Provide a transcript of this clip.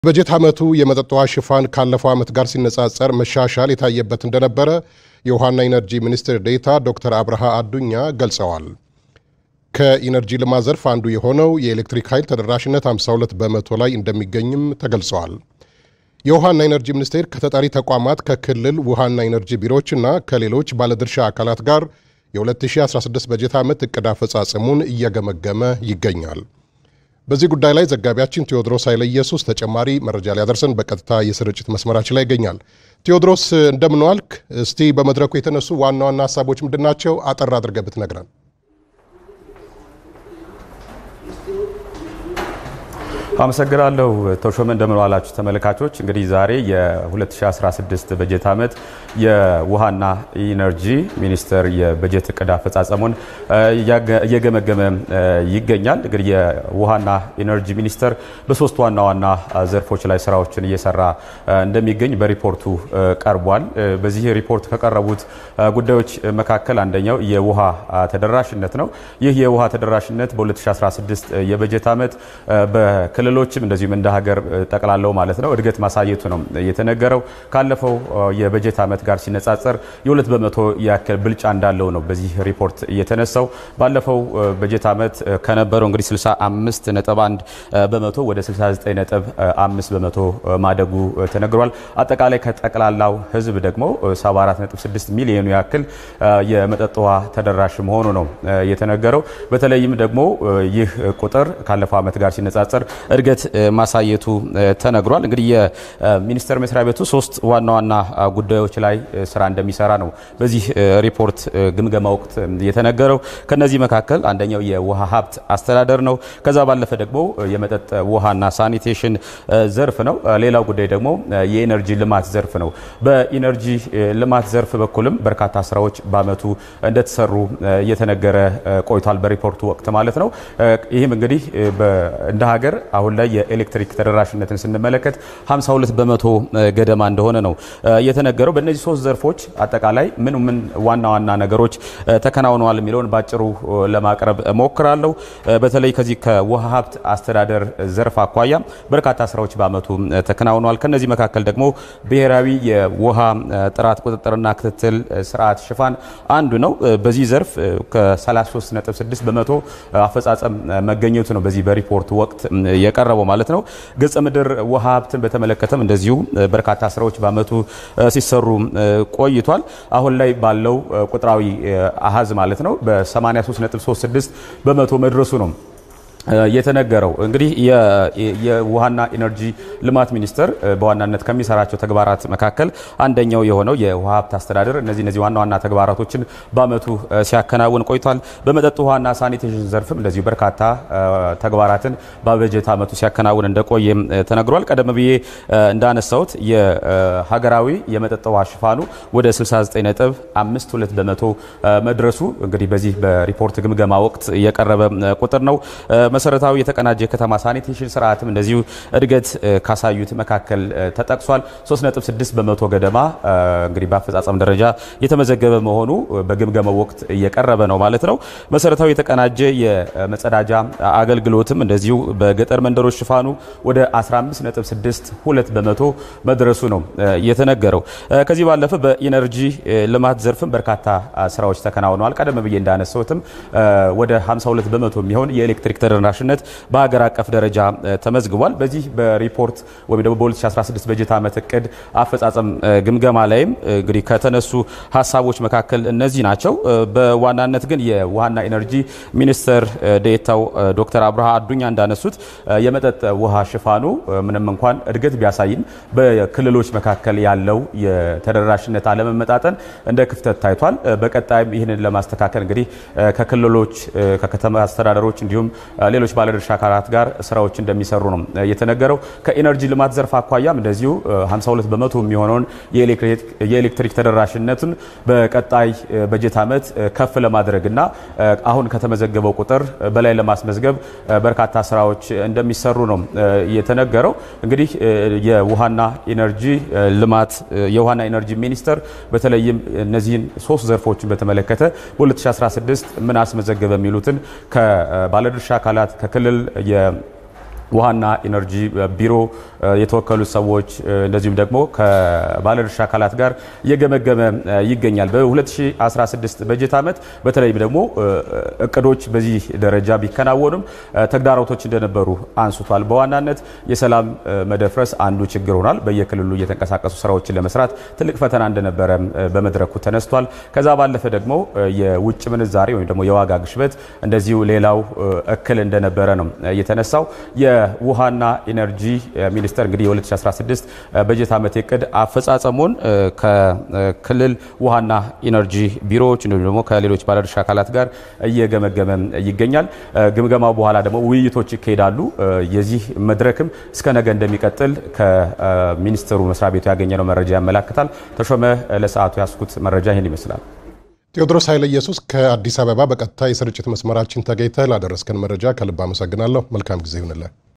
በጀት ዓመቱ የመጠጥ ውሃ ሽፋን ካለፈው ዓመት ጋር ሲነጻጸር መሻሻል የታየበት እንደነበረ የውሃና ኢነርጂ ሚኒስትር ዴኤታ ዶክተር አብርሃ አዱኛ ገልጸዋል። ከኢነርጂ ልማት ዘርፍ አንዱ የሆነው የኤሌክትሪክ ኃይል ተደራሽነት 52 በመቶ ላይ እንደሚገኝም ተገልጸዋል። የውሃና ኢነርጂ ሚኒስቴር ከተጠሪ ተቋማት ከክልል ውሃና ኢነርጂ ቢሮዎችና ከሌሎች ባለድርሻ አካላት ጋር የ2016 በጀት ዓመት እቅድ አፈጻጸሙን እየገመገመ ይገኛል። በዚህ ጉዳይ ላይ ዘጋቢያችን ቴዎድሮስ ኃይለ ኢየሱስ ተጨማሪ መረጃ ሊያደርሰን በቀጥታ የስርጭት መስመራችን ላይ ይገኛል። ቴዎድሮስ እንደምን ዋልክ? እስቲ በመድረኩ የተነሱ ዋና ዋና ሀሳቦች ምንድናቸው? አጠር አድርገህ ብትነግረን። አመሰግናለሁ ተሾመ። እንደምን ዋላችሁ ተመልካቾች። እንግዲህ ዛሬ የ2016 በጀት ዓመት የውሃና ኢነርጂ ሚኒስቴር የበጀት እቅድ አፈጻጸሙን እየገመገመ ይገኛል። እንግዲህ የውሃና ኢነርጂ ሚኒስቴር በሶስት ዋና ዋና ዘርፎች ላይ ስራዎችን እየሰራ እንደሚገኝ በሪፖርቱ ቀርቧል። በዚህ ሪፖርት ከቀረቡት ጉዳዮች መካከል አንደኛው የውሃ ተደራሽነት ነው። ይህ የውሃ ተደራሽነት በ2016 የበጀት ዓመት በክልሎችም እንደዚሁም እንደ ሀገር ጠቅላላው ማለት ነው እድገት ማሳየቱ ነው የተነገረው። ካለፈው የበጀት ዓመት ጋር ሲነጻጸር የሁለት በመቶ ያክል ብልጫ እንዳለው ነው በዚህ ሪፖርት የተነሳው። ባለፈው በጀት ዓመት ከነበረው እንግዲህ 65 ነጥብ 1 በመቶ ወደ 69 ነጥብ 5 በመቶ ማደጉ ተነግሯል። አጠቃላይ ከጠቅላላው ሕዝብ ደግሞ 74.6 ሚሊዮኑ ያክል የመጠጥ ውሃ ተደራሽ መሆኑ ነው የተነገረው። በተለይም ደግሞ ይህ ቁጥር ካለፈው ዓመት ጋር ሲነጻጸር እድገት ማሳየቱ ተነግሯል። እንግዲህ የሚኒስቴር መስሪያ ቤቱ ሶስት ዋና ዋና ጉዳዮች ላይ ስራ እንደሚሰራ ነው በዚህ ሪፖርት ግምገማ ወቅት የተነገረው። ከነዚህ መካከል አንደኛው የውሃ ሀብት አስተዳደር ነው። ከዛ ባለፈ ደግሞ የመጠጥ ውሃና ሳኒቴሽን ዘርፍ ነው። ሌላው ጉዳይ ደግሞ የኢነርጂ ልማት ዘርፍ ነው። በኢነርጂ ልማት ዘርፍ በኩልም በርካታ ስራዎች በአመቱ እንደተሰሩ እየተነገረ ቆይቷል፣ በሪፖርቱ ወቅት ማለት ነው። ይህም እንግዲህ እንደ ሀገር አሁን ላይ የኤሌክትሪክ ተደራሽነትን ስንመለከት 52 በመቶ ገደማ እንደሆነ ነው የተነገረው። በእነዚህ ሶስት ዘርፎች አጠቃላይ ምን ምን ዋና ዋና ነገሮች ተከናውነዋል የሚለውን ባጭሩ ለማቅረብ ሞክራለሁ። በተለይ ከዚህ ከውሃ ሀብት አስተዳደር ዘርፍ አኳያ በርካታ ስራዎች በአመቱ ተከናውነዋል። ከነዚህ መካከል ደግሞ ብሔራዊ የውሃ ጥራት ቁጥጥርና ክትትል ስርዓት ሽፋን አንዱ ነው። በዚህ ዘርፍ ከ33.6 በመቶ አፈጻጸም መገኘቱ ነው በዚህ በሪፖርቱ ወቅት የቀረበው ማለት ነው። ገጸ ምድር ውሃ ሀብትን በተመለከተም እንደዚሁ በርካታ ስራዎች በአመቱ ሲሰሩ ቆይቷል። አሁን ላይ ባለው ቁጥራዊ አሃዝ ማለት ነው በ83.36 በመቶ መድረሱ ነው የተነገረው እንግዲህ የውሃና ኢነርጂ ልማት ሚኒስቴር በዋናነት ከሚሰራቸው ተግባራት መካከል አንደኛው የሆነው የውሃ ሀብት አስተዳደር እነዚህ እነዚህ ዋና ዋና ተግባራቶችን በአመቱ ሲያከናውን ቆይቷል። በመጠጥ ውሃና ሳኒቴሽን ዘርፍም እንደዚሁ በርካታ ተግባራትን በበጀት አመቱ ሲያከናውን እንደቆየም ተነግሯል። ቀደም ብዬ እንዳነሳሁት የሀገራዊ የመጠጥ ውሃ ሽፋኑ ወደ 69.52 በመቶ መድረሱ እንግዲህ በዚህ በሪፖርት ግምገማ ወቅት የቀረበ ቁጥር ነው። መሰረታዊ የተቀናጀ የከተማ ሳኒቴሽን ስርዓትም እንደዚሁ እድገት ካሳዩት መካከል ተጠቅሷል። 3.6 በመቶ ገደማ እንግዲህ በአፈጻጸም ደረጃ የተመዘገበ መሆኑ በግምገማው ወቅት እየቀረበ ነው ማለት ነው። መሰረታዊ የተቀናጀ የመጸዳጃ አገልግሎትም እንደዚሁ በገጠር መንደሮች ሽፋኑ ወደ 15.62 በመቶ መድረሱ ነው የተነገረው። ከዚህ ባለፈ በኢነርጂ ልማት ዘርፍም በርካታ ስራዎች ተከናውነዋል። ቀደም ብዬ እንዳነሳሁትም ወደ 52 በመቶ የሚሆን የኤሌክትሪክ ተደራሽነት በሀገር አቀፍ ደረጃ ተመዝግቧል። በዚህ በሪፖርት ወይም ደግሞ በ2016 በጀት ዓመት እቅድ አፈጻጸም ግምገማ ላይም እንግዲህ ከተነሱ ሀሳቦች መካከል እነዚህ ናቸው። በዋናነት ግን የውሃና ኢነርጂ ሚኒስትር ዴኤታው ዶክተር አብርሃ አዱኛ እንዳነሱት የመጠጥ ውሃ ሽፋኑ ምንም እንኳን እድገት ቢያሳይም በክልሎች መካከል ያለው የተደራሽነት አለመመጣጠን እንደ ክፍተት ታይቷል። በቀጣይም ይህንን ለማስተካከል እንግዲህ ከክልሎች ከከተማ አስተዳደሮች እንዲሁም ሌሎች ባለድርሻ አካላት ጋር ስራዎች እንደሚሰሩ ነው የተነገረው። ከኢነርጂ ልማት ዘርፍ አኳያም እንደዚሁ 52 በመቶ የሚሆነውን የኤሌክትሪክ ተደራሽነቱን በቀጣይ በጀት ዓመት ከፍ ለማድረግና አሁን ከተመዘገበው ቁጥር በላይ ለማስመዝገብ በርካታ ስራዎች እንደሚሰሩ ነው የተነገረው። እንግዲህ የውሃና ኢነርጂ ልማት የውሃና ኢነርጂ ሚኒስቴር በተለይም እነዚህን ሶስት ዘርፎችን በተመለከተ በ2016 ምን አስመዘገበ የሚሉትን ከባለድርሻ አካላት ከክልል ውሃና ኢነርጂ ቢሮ የተወከሉ ሰዎች እንደዚሁም ደግሞ ከባለድርሻ አካላት ጋር እየገመገመ ይገኛል። በ2016 በጀት ዓመት በተለይም ደግሞ እቅዶች በዚህ ደረጃ ቢከናወኑም ተግዳሮቶች እንደነበሩ አንስቷል። በዋናነት የሰላም መደፍረስ አንዱ ችግር ሆኗል። በየክልሉ እየተንቀሳቀሱ ስራዎችን ለመስራት ትልቅ ፈተና እንደነበረ በመድረኩ ተነስቷል። ከዛ ባለፈ ደግሞ የውጭ ምንዛሬ ወይም ደግሞ የዋጋ ግሽበት እንደዚሁ ሌላው እክል እንደነበረ ነው የተነሳው። የውሃና ኢነርጂ ሚኒስቴር እንግዲህ የ2016 በጀት ዓመት እቅድ አፈጻጸሙን ከክልል ውሃና ኢነርጂ ቢሮዎች እንዲሁም ደግሞ ከሌሎች ባለድርሻ አካላት ጋር እየገመገመ ይገኛል። ግምገማው በኋላ ደግሞ ውይይቶች ይካሄዳሉ። የዚህ መድረክም እስከ ነገ እንደሚቀጥል ከሚኒስትሩ መስሪያ ቤቱ ያገኘነው መረጃ ያመላክታል። ተሾመ፣ ለሰዓቱ ያስኩት መረጃ ይህን ይመስላል። ቴዎድሮስ ኃይለ ኢየሱስ ከአዲስ አበባ በቀጥታ የስርጭት መስመራችን ተገኝተህ ላደረስከን መረጃ ከልብ አመሰግናለሁ። መልካም ጊዜ ይሁንልህ።